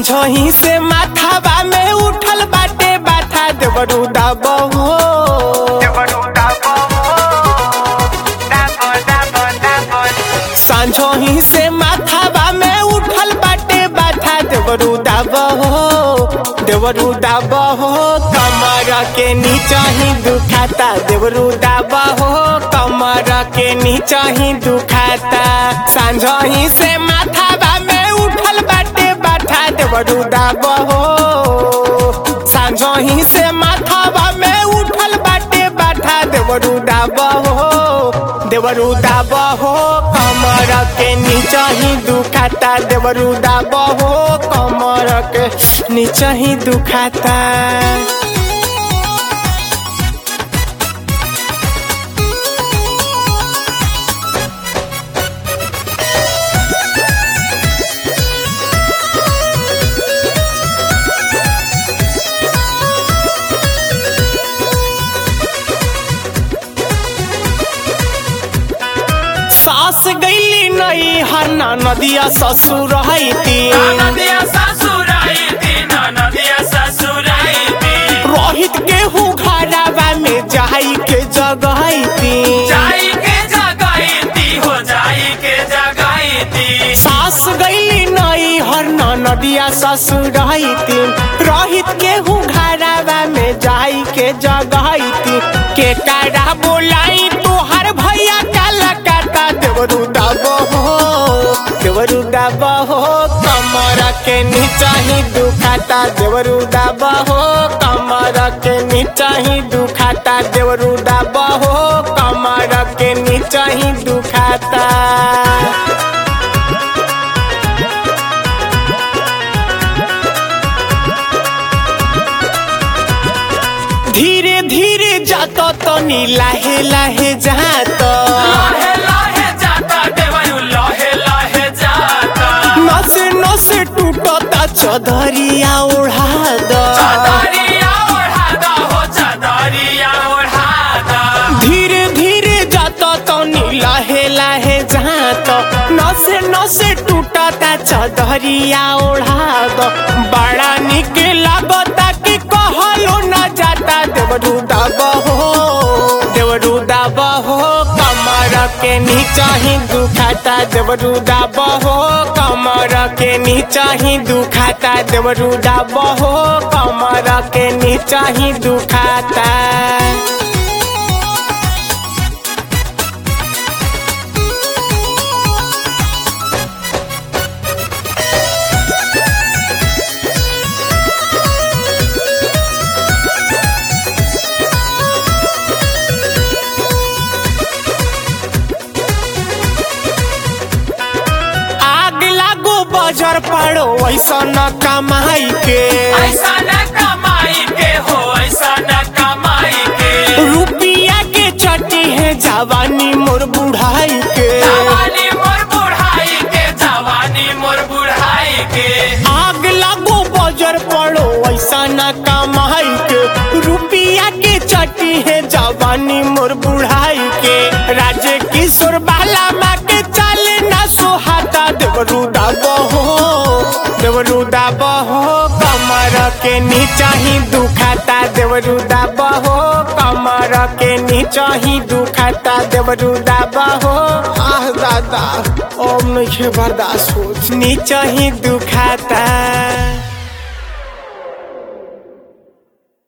साँझही से माथावा में उठल बाटे बाथा देवरू दाबहो साँझही से माथावा में उठल बाटे बाथा देवरू दाबहो देवरू दाबहो कमर के नीचा ही दुखाता देवरू दाबहो कमर के नीचा ही दुखाता साँझही से माथावा में उठल बाटे बाथा देवरू दाबहो साँझही से माथावा में उठल बाटे बाथा देवरू दाबहो देवरू दाबहो कमर के नीचा ही दुखाता देवरू दाबहो कमर के नीचा ही दुखाता सास गईली नहीं हरना नदिया ससुर रहती नदिया ससुराइती नदिया ससुराइती रोहित गेहूँ घरावा में जाई के जगहती जाई के जगाईती हो जाई के जगाईती सास गईली नहीं हरना नदिया ससुर रहती रोहित गेहूँ घरावा में जाई के जगहती के कारा बोलाई तोहर भैया काला काटा देवरू दाबहो देवरू दाबहो कमर के नीचा ही दुखाता देवरू दाबहो कमर के नीचा ही दुखाता देवरू दाबहो कमर के नीचा ही दुखाता धीरे धीरे जात तो नी लाहे लाहे जात लहे लहे जाता देवयु लहे लहे जाता नस नस टूटता चदरिया ओढ़ा द चादरिया ओढ़ादा हो चादरिया ओढ़ादा धीरे धीरे जात तो नी लाहे लाहे जात नस नस टूटता चदरिया ओढ़ा द बड़ा निक लागता कि कहलो न जाता देवरू दाबहो देवरू दाबहो कमर के नीचा ही दुखाता देवरू दाबहो कमर के नीचा ही दुखाता देवरू दाबहो कमर के नीचा ही दुखाता आग लागो बजर पड़ो ऐसा न कमाई के ऐसा न कमाई के हो ऐसा न कमाई के रुपिया के चटी है जवानी मोर बुढ़ाई के जवानी मोर बुढ़ाई के जवानी मोर बुढ़ाई के आग लागो बजर पड़ो ऐसा न कमाई के रुपिया के चटी है जवानी मोर बुढ़ाई के राजे किशोर बाला माँ के चाले ना सुहाता देवरू दाबहो देवरू दाबहो कमर के नीचा ही दुखाता देवरू दाबहो कमर के नीचा ही दुखाता देवरू दाबहो आह दादा ओम नहीं बर्दाश्त हो नीचा ही दुखाता